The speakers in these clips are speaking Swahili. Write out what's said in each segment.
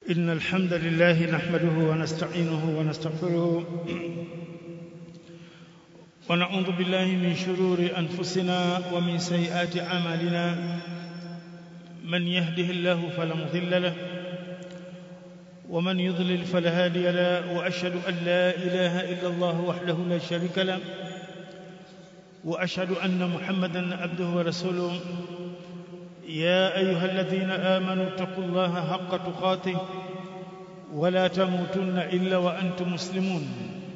إن الحمد لله نحمده ونستعينه ونستغفره ونعوذ بالله من شرور أنفسنا ومن سيئات أعمالنا من يهده الله فلا مضل له ومن يضلل فلا هادي له وأشهد أن لا إله إلا الله وحده لا شريك له وأشهد أن محمدا عبده ورسوله يا أيها الذين آمنوا اتقوا الله حق تقاته ولا تموتن إلا وأنتم مسلمون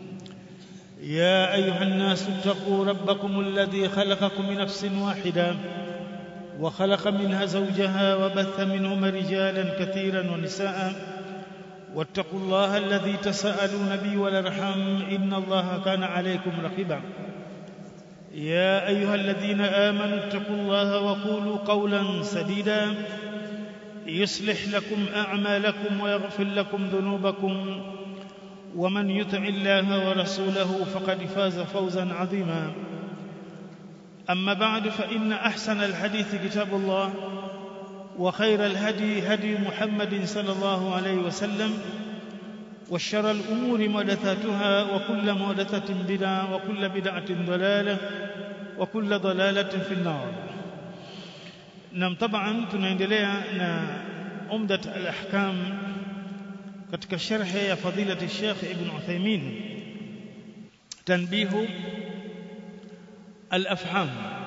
يا أيها الناس اتقوا ربكم الذي خلقكم من نفس واحدة وخلق منها زوجها وبث منهما رجالا كثيرا ونساء واتقوا الله الذي تساءلون به والارحام إن الله كان عليكم رقيبا يا أيها الذين آمنوا اتقوا الله وقولوا قولا سديدا يصلح لكم أعمالكم ويغفر لكم ذنوبكم ومن يطع الله ورسوله فقد فاز فوزا عظيما أما بعد فإن أحسن الحديث كتاب الله وخير الهدي هدي محمد صلى الله عليه وسلم وشر الأمور محدثاتها وكل محدثة بدعة وكل بدعة ضلالة وكل ضلالة في النار نعم طبعا tunaendelea na umdat al-ahkam katika sharhi ya fadilati Sheikh Ibn Uthaymeen tanbihu al-afham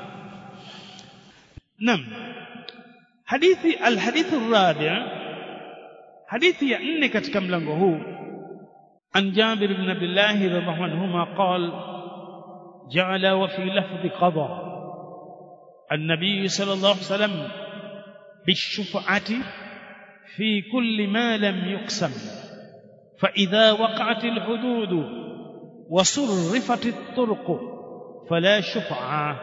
nam hadithi al-hadith ar-rabi' hadithi ya nne katika mlango huu عن جابر بن عبد الله رضي الله عنهما قال جعل وفي لفظ قضى النبي صلى الله عليه وسلم بالشفعة في كل ما لم يقسم فإذا وقعت الحدود وصرفت الطرق فلا شفعة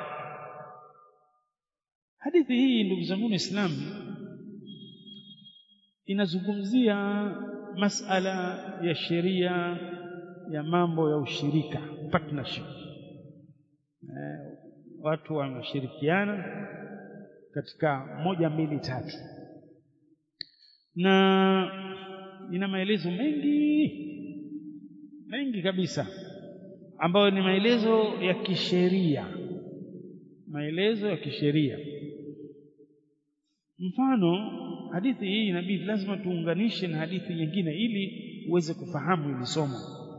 hadithi hii ndugu zangu Islam inazungumzia masala ya sheria ya mambo ya ushirika partnership eh, watu wanashirikiana katika moja mbili tatu na ina maelezo mengi mengi kabisa ambayo ni maelezo ya kisheria maelezo ya kisheria mfano hadithi hii inabidi lazima tuunganishe na hadithi nyingine ili uweze kufahamu hili somo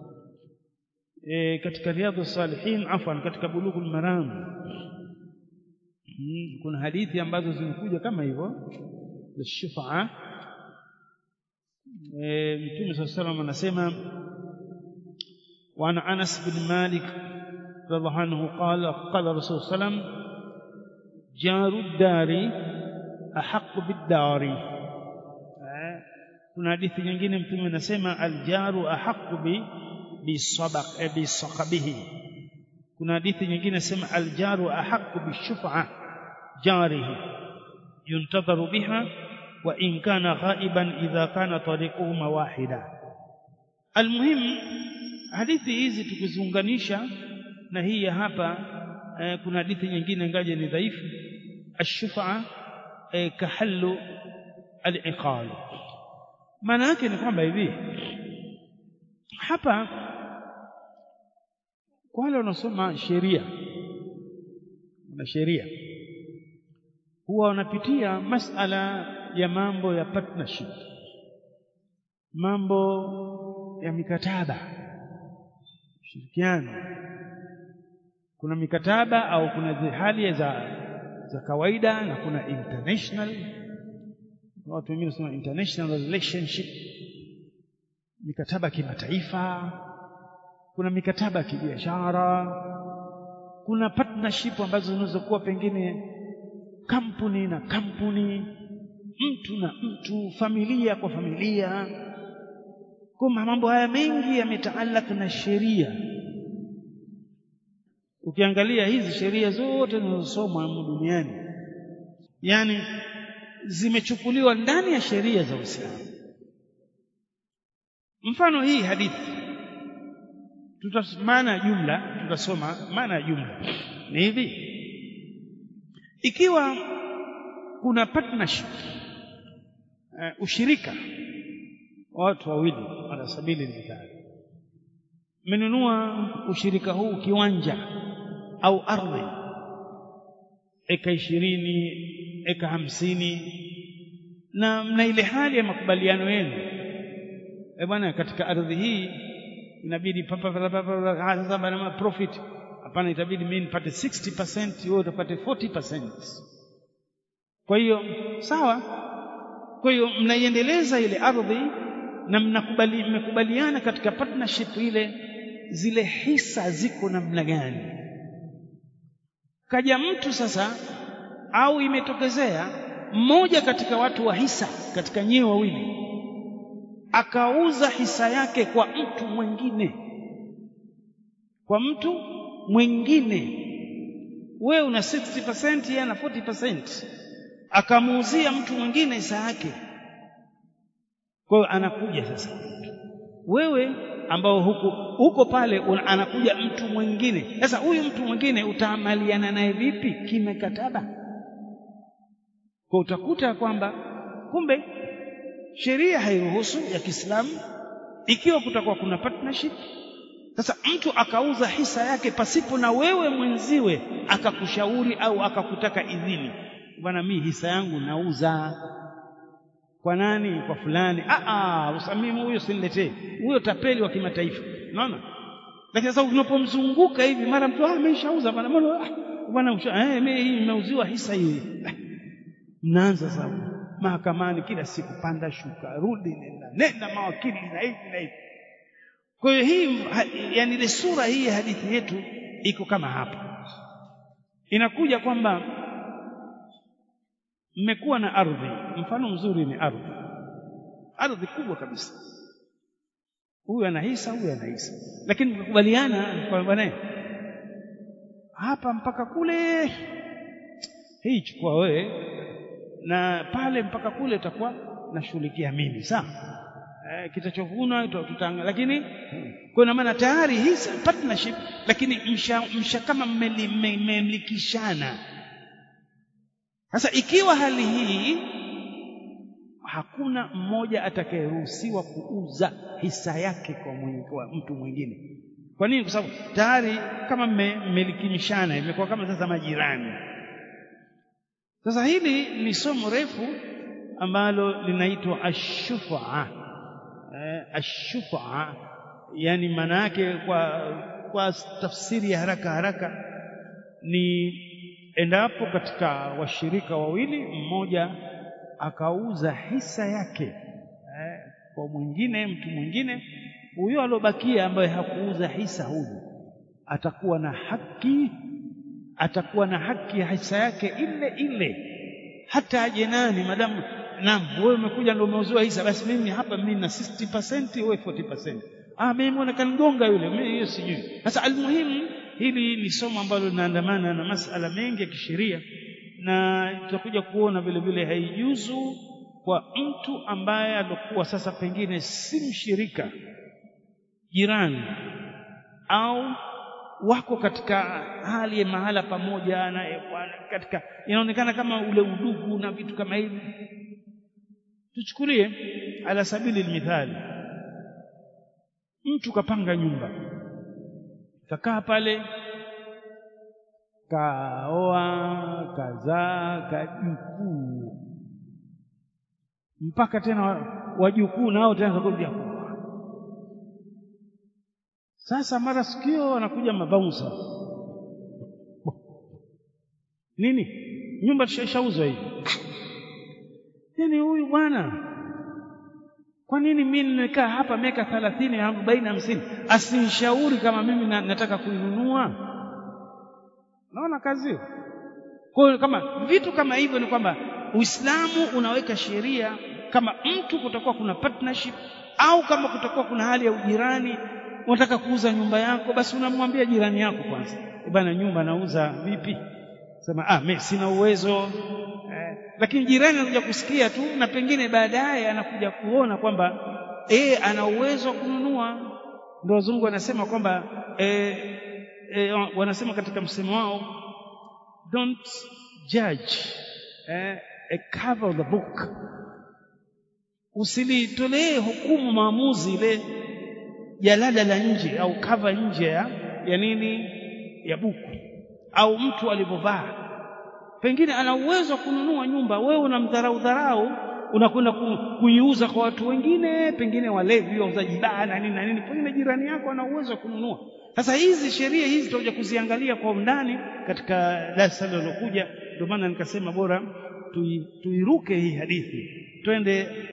e, katika riadhus salihin afwan katika bulughul maram hmm, kuna hadithi ambazo zimekuja kama hivyo za shufaa e, mtume saa salam anasema وعن انس بن مالك رضي الله عنه قال قال الرسول صلى الله عليه وسلم جار الدار ahaqu biddari kuna hadithi nyingine mtume anasema aljaru ahaqu bi bisabaq bisaqabihi kuna hadithi nyingine anasema aljaru ahaqu bishufa jarihi yuntadharu biha wa in kana ghaiban idha kana tariquhuma wahida almuhim hadithi hizi tukiziunganisha na hii ya hapa eh, kuna hadithi nyingine ngaje ni dhaifu ashufa kahallu al-iqal maana yake ni kwamba hivi hapa kwa wale wanaosoma sheria na sheria huwa wanapitia masala ya mambo ya partnership mambo ya mikataba ushirikiano kuna mikataba au kuna hali za za kawaida na kuna international watu wengine wanasema international relationship mikataba kimataifa kuna mikataba ya kibiashara kuna partnership ambazo zinaweza kuwa pengine kampuni na kampuni mtu na mtu familia kwa familia kwa mambo haya mengi yametaalak na sheria ukiangalia hizi sheria zote zinazosomwa duniani yani zimechukuliwa ndani ya sheria za Uislamu mfano hii hadithi maana ya jumla tutasoma maana ya jumla ni hivi ikiwa kuna partnership uh, ushirika watu wawili ala sabili mithali mmenunua ushirika huu kiwanja au ardhi eka ishirini eka hamsini na mna ile hali ya makubaliano yenu e bwana katika ardhi hii inabidi papa sasa bana profit hapana itabidi mimi nipate 60% wewe utapate 40% kwa hiyo sawa kwa hiyo mnaiendeleza ile ardhi na mnakubali mmekubaliana katika partnership ile zile hisa ziko namna gani kaja mtu sasa au imetokezea mmoja katika watu wa hisa katika nyewe wawili akauza hisa yake kwa mtu mwingine kwa mtu mwingine wewe una 60% yeye ana 40% akamuuzia mtu mwingine hisa yake kwa hiyo anakuja sasa wewe ambao huko huko pale una, anakuja mtu mwingine sasa huyu mtu mwingine utaamaliana naye vipi kimekataba kwa utakuta kwamba kumbe sheria hairuhusu ya Kiislamu ikiwa kutakuwa kuna partnership sasa mtu akauza hisa yake pasipo na wewe mwenziwe akakushauri au akakutaka idhini bwana mimi hisa yangu nauza kwa nani kwa fulani ah ah usamimu huyo siniletee huyo tapeli wa kimataifa unaona lakini sasa unapomzunguka hivi mara mtu ah ameshauza bwana bwana eh mimi hii nimeuziwa hisa hii mnaanza sasa mahakamani kila siku panda shuka rudi nenda nenda mawakili na hivi na hivi kwa hiyo hii yani ile sura hii ya hadithi yetu iko kama hapa inakuja kwamba mmekuwa na ardhi mfano mzuri ni ardhi ardhi kubwa kabisa huyu ana hisa huyu ana hisa lakini mkakubaliana kwamba naye hapa mpaka kule hii chukua wewe na pale mpaka kule utakuwa nashughulikia mimi sawa eh, kitachovunwa tutanga lakini kwa maana tayari hii partnership lakini msha, msha kama mmelikishana sasa ikiwa hali hii hakuna mmoja atakayeruhusiwa kuuza hisa yake kwa, mwenye, kwa mtu mwingine kwa nini kwa sababu tayari kama mmelikimishana imekuwa kama sasa majirani sasa hili ni somo refu ambalo linaitwa ashufa eh, ashufa yani maana yake kwa kwa tafsiri ya haraka haraka ni endapo katika washirika wawili mmoja akauza hisa yake eh, kwa mwingine mtu mwingine huyo alobakia ambaye hakuuza hisa huyu atakuwa na haki atakuwa na haki ya hisa yake ile ile hata aje nani madamu naam wewe umekuja ndio umeuziwa hisa basi mimi hapa mimi na 60% wewe 40% ah mimi mbona kanigonga yule mimi hiyo sijui sasa almuhimu hili ni somo ambalo linaandamana na masala mengi ya kisheria na tutakuja kuona vile vile haijuzu kwa mtu ambaye alikuwa sasa pengine si mshirika jirani au wako katika hali ya mahala pamoja na katika inaonekana kama ule udugu na vitu kama hivi tuchukulie ala sabili mithali mtu kapanga nyumba kakaa pale kaoa kazaa kajukuu mpaka tena wajukuu nao tena kuja sasa mara sikio wanakuja mabaunsa nini nyumba tushauzwa hivi yani huyu bwana kwa nini mimi nimekaa hapa miaka 30 40 50 asinishauri kama mimi na, nataka kuinunua naona kazi hiyo kwa hiyo kama vitu kama hivyo ni kwamba Uislamu unaweka sheria kama mtu kutakuwa kuna partnership au kama kutakuwa kuna hali ya ujirani unataka kuuza nyumba yako basi unamwambia jirani yako kwanza e bana nyumba nauza vipi sema ah mimi sina uwezo eh, lakini jirani anakuja kusikia tu na pengine baadaye anakuja kuona kwamba eh ana uwezo wa kununua ndio wazungu wanasema kwamba eh, eh, wanasema katika msemo wao don't judge eh, a cover of the book usilitolee hukumu maamuzi ile jalada la nje au kava nje ya, ya nini ya buku au mtu alivyovaa pengine ana uwezo wa kununua nyumba wewe unamdharau dharau unakwenda ku, kuiuza kwa watu wengine pengine walevi wauzaji baa na nini na nini pengine jirani yako ana uwezo wa kununua sasa hizi sheria hizi tutakuja kuziangalia kwa undani katika darasa linalokuja ndio maana nikasema bora tuiruke hii hadithi twende